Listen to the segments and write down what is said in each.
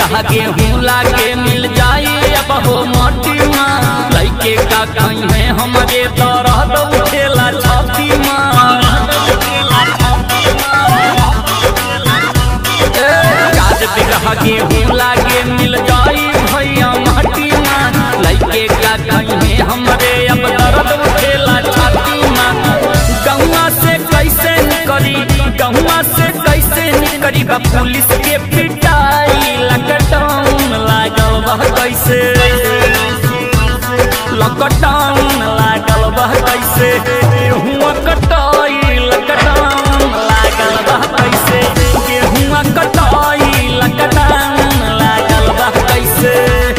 बिगहा गेहूं लागे मिल जाई अब हो मोटी माँ लइके का कहीं है हमारे दर्द उठेला छाती माँ काज बिगहा गेहूं लागे मिल जाई भैया माटी माँ लइके का कहीं है हमारे अब दर्द उठेला छाती माँ गहुआ से कैसे निकरी गहुआ से कैसे निकरी बा पुलिस के पिटाई लॉकडाउन लागल बा कैसे लॉकडाउन लागल बा कैसे गेहुआ कटाई लॉकडाउन लागल बा कैसे गेहुआ कटाई लॉकडाउन लागल बा कैसे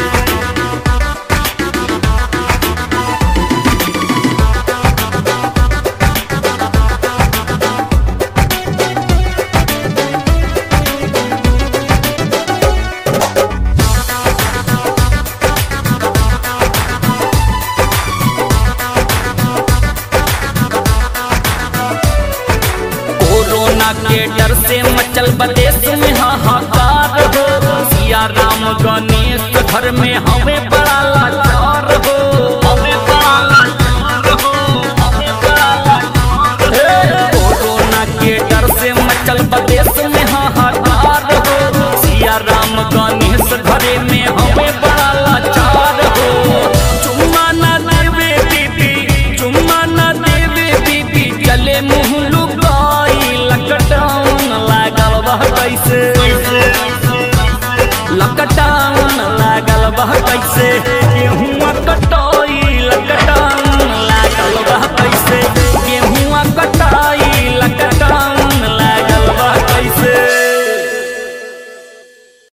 कोरोना के डर से मचल बदेश में हाहाकार हो सिया राम गणेश घर में हमें बड़ा लाचार हो हमें बड़ा लाचार हो हमें बड़ा लाचार हो। कोरोना के डर से मचल बदेश में हाहाकार हो सिया राम गणेश घरे में हमें बड़ा लाचार हो चुम्मा न देवे बीबी चुम्मा न देवे बीबी गले मुंह लुकाई लॉकडाउन लागल बा कैसे लॉकडाउन